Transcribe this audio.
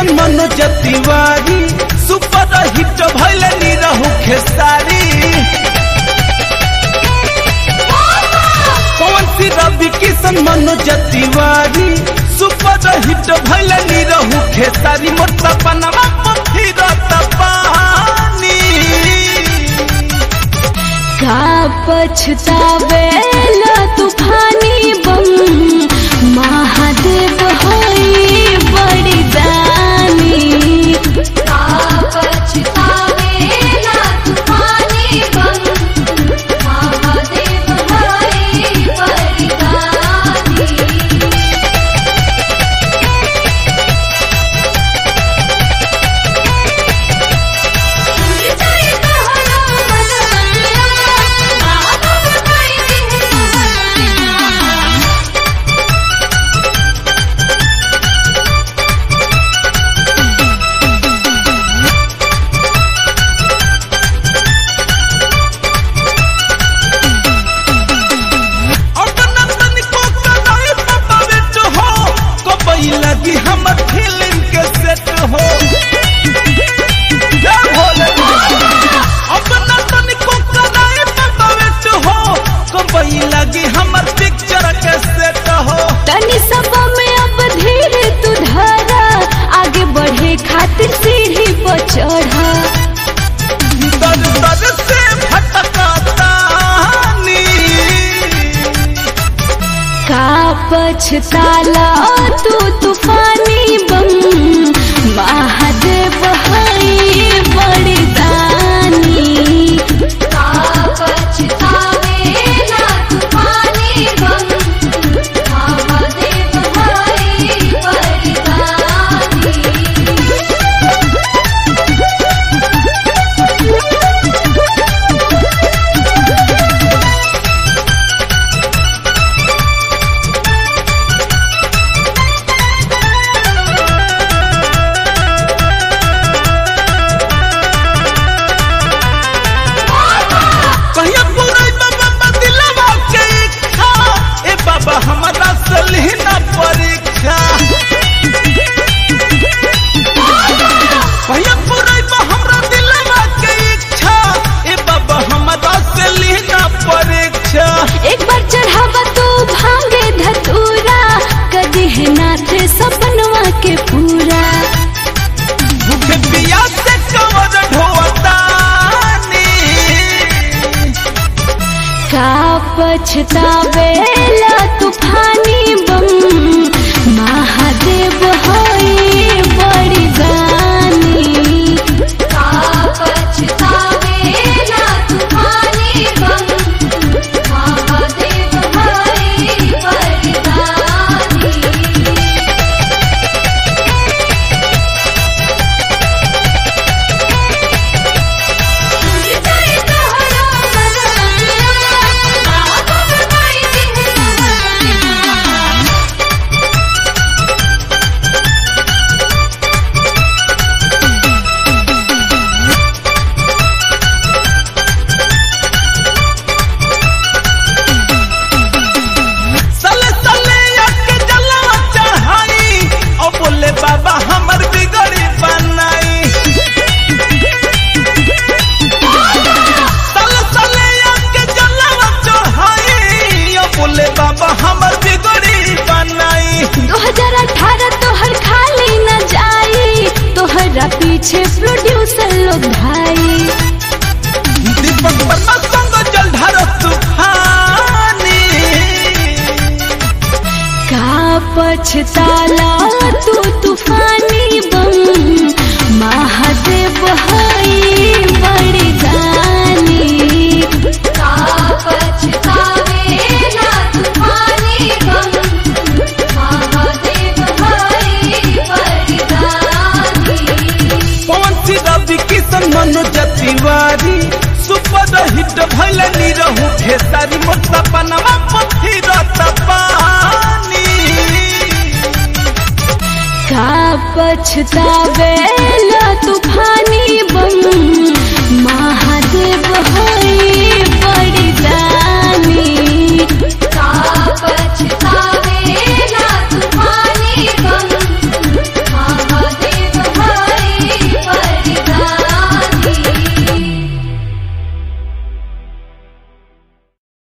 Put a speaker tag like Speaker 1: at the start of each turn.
Speaker 1: Kishan Manoj Tiwari super hit भैले Nirahua Khesari Pawan Singh Ravi Kishan Manoj Tiwari super hit भैले निरहु खेसारी मोर सपनवा फिरत पानी
Speaker 2: का पछतावेला तूफानी बम महादेव होई बड़ी दानी का पछतावेला तूफानी बम महादेव होई बड़ी दानी
Speaker 1: अगनंदन को कदाई पपावेट हो कबई लगी हमर फिल्म के सेट हो जय भोले अगनंदन को कदाई पपावेट हो कबई लगी हमर पिक्चर के सेट हो
Speaker 2: तनी सब में अब धीरे तू धरा आगे बढ़े खातिर सीढ़ी पर चढ़ा
Speaker 1: दर दर से भटकातानी
Speaker 2: का पछताला तू तूफानी बम महादेव हई बड़ी दानी का पछतावेला तूफानी बम महादेव हई बड़ी दानी
Speaker 1: कहिया पूरा बाबा दिलवा के इच्छा ए बाबा हमारा सलहीना परीक्षा कहिया पूरा हमरा दिलवा के इच्छा ए बाबा हमारा सलहीना परीक्षा
Speaker 2: एक बार चढ़ावा तू भांगे धतूरा कदी है नाथ सपनवा के पूरा
Speaker 1: भूखे पिया से कवर ढोतानी
Speaker 2: का पछतावेला तूफानी बम महादेव होई बड़ी दानी का पछतावेला तूफानी बम महादेव होई बड़ी दानी
Speaker 1: सले सले के जलवा चढ़ाई ओ बोले बाबा हमर बिगड़ी बनाई सले सले के जलवा चढ़ाई ओ बोले बाबा हमर बिगड़ी बनाई
Speaker 2: 2018 तोहर खाली न जाई तोहरा पीछे प्रोड्यूसर लोग भाई
Speaker 1: दीपक वर्मा संग जल ढार तूफानी
Speaker 2: का पछताला तू तूफानी बम महादेव हई बड़ी दानी का पछतावेला तूफानी बम महादेव हई बड़ी दानी
Speaker 1: पवन सिंह रवि किशन मनोज तिवारी सुपर हिट भैल निरहु खेसारी मोर सपनवा पथिरत पानी
Speaker 2: का पछतावेला तूफानी बम महादेव होई